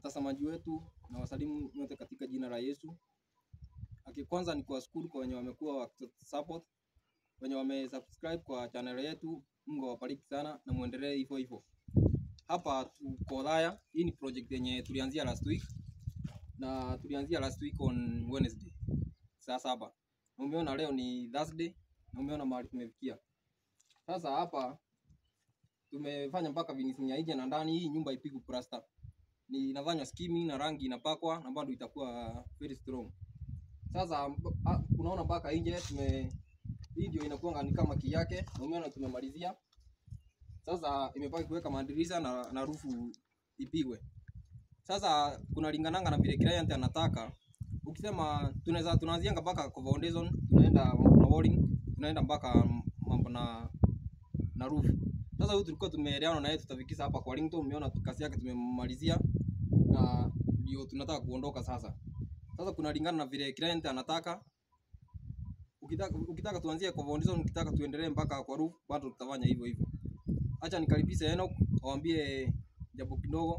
watazamaji wetu na wasalimu nyote katika jina la Yesu. Aki kwanza ni kuwashukuru kwa wenye wamekuwa wa support, wenye wamesubscribe kwa channel yetu. Mungu awabariki sana na muendelee hivyo hivyo. Hapa tuko Othaya. Hii ni project yenye tulianzia last week na tulianzia last week on Wednesday saa saba, na umeona leo ni Thursday na umeona mahali tumefikia sasa. Hapa tumefanya mpaka finishing ya nje na ndani. Hii nyumba ipigwe plaster, ni inafanywa skimming na rangi inapakwa na bado itakuwa very strong. Sasa mb- ah, unaona mpaka nje tume hii ndio inakuwa ni kama kiyake, na umeona tumemalizia sasa. Imebaki kuweka madirisha na, na rufu ipigwe. Sasa kuna lingananga na vile client anataka. Ukisema tunaweza tunaanzianga mpaka kwa foundation, tunaenda mambo na walling, tunaenda mpaka mambo na na roof. Sasa huyu tulikuwa tumeelewana na yeye tutafikisha hapa kwa Ringtone, umeona kazi yake tumemmalizia na ndio tunataka kuondoka sasa. Sasa kuna lingana na vile client anataka. Ukitaka ukitaka tuanzie kwa foundation, ukitaka tuendelee mpaka kwa roof, bado tutafanya hivyo hivyo. Acha nikaribishe Enoch awambie jambo kidogo.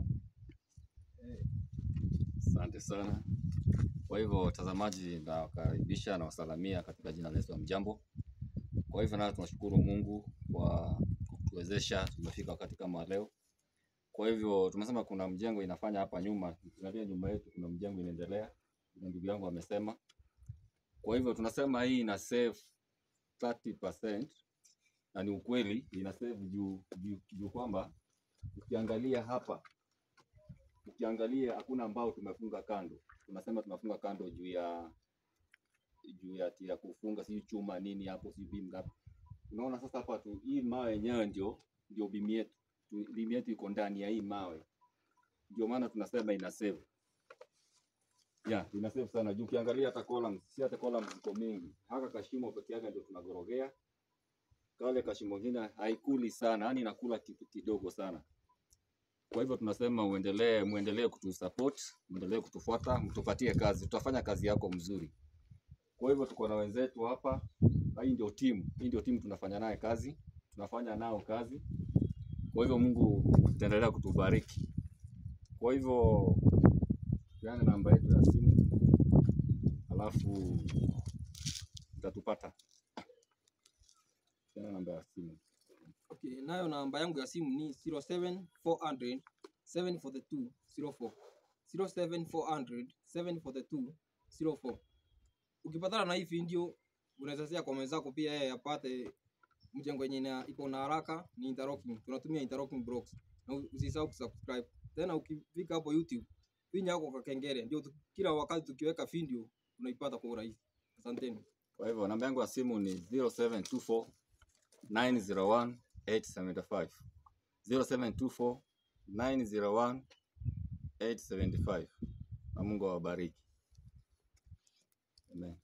Asante sana. Kwa hivyo watazamaji, nawakaribisha na wasalamia katika jina la Yesu. Hamjambo. Kwa hivyo nayo tunashukuru Mungu kwa kutuwezesha tumefika wakati kama leo. Kwa hivyo tumesema kuna mjengo inafanya hapa nyuma, ukiangalia nyuma yetu kuna mjengo inaendelea, na ndugu yangu amesema. Kwa hivyo tunasema hii ina save 30% na ni ukweli ina save juu, juu, juu kwamba ukiangalia hapa ukiangalia hakuna ambao tumefunga kando. Tunasema tunafunga kando juu ya juu ya ya kufunga si chuma nini hapo si beam ngapi. Unaona sasa hapa tu hii mawe yenyewe ndio ndio beam yetu. Tu- Beam yetu iko ndani ya hii mawe. Ndio maana tunasema ina save. Yeah, ina save sana. Juu ukiangalia hata columns, si hata columns ziko mingi. Haka kashimo peke yake ndio tunagorogea. Kale kashimo kingine haikuli sana, yani inakula kitu kidogo sana. Kwa hivyo tunasema uendelee, muendelee kutusupport, muendelee kutufuata, mtupatie kazi, tutafanya kazi yako mzuri. Kwa hivyo tuko na wenzetu hapa, na hii ndio timu, hii ndio timu tunafanya naye kazi, tunafanya nao kazi. Kwa hivyo Mungu ataendelea kutubariki. Kwa hivyo peana namba yetu ya simu, alafu utatupata. Peana namba ya simu. Okay, nayo namba yangu ya simu ni 07400 742 04 07400 742 04. Ukipatana na hii video unaweza share kwa mwenzako pia yeye apate mjengo yenye ina- iko na haraka ni interlocking. Tunatumia interlocking blocks. Na usisahau kusubscribe. Tena ukifika hapo YouTube, finya yako kwa kengele ndio tu- kila wakati tukiweka video unaipata kwa urahisi. Asanteni. Kwa hivyo namba yangu ya simu ni 0724 901 875. 0724 901 875. Na Mungu awabariki. Amen.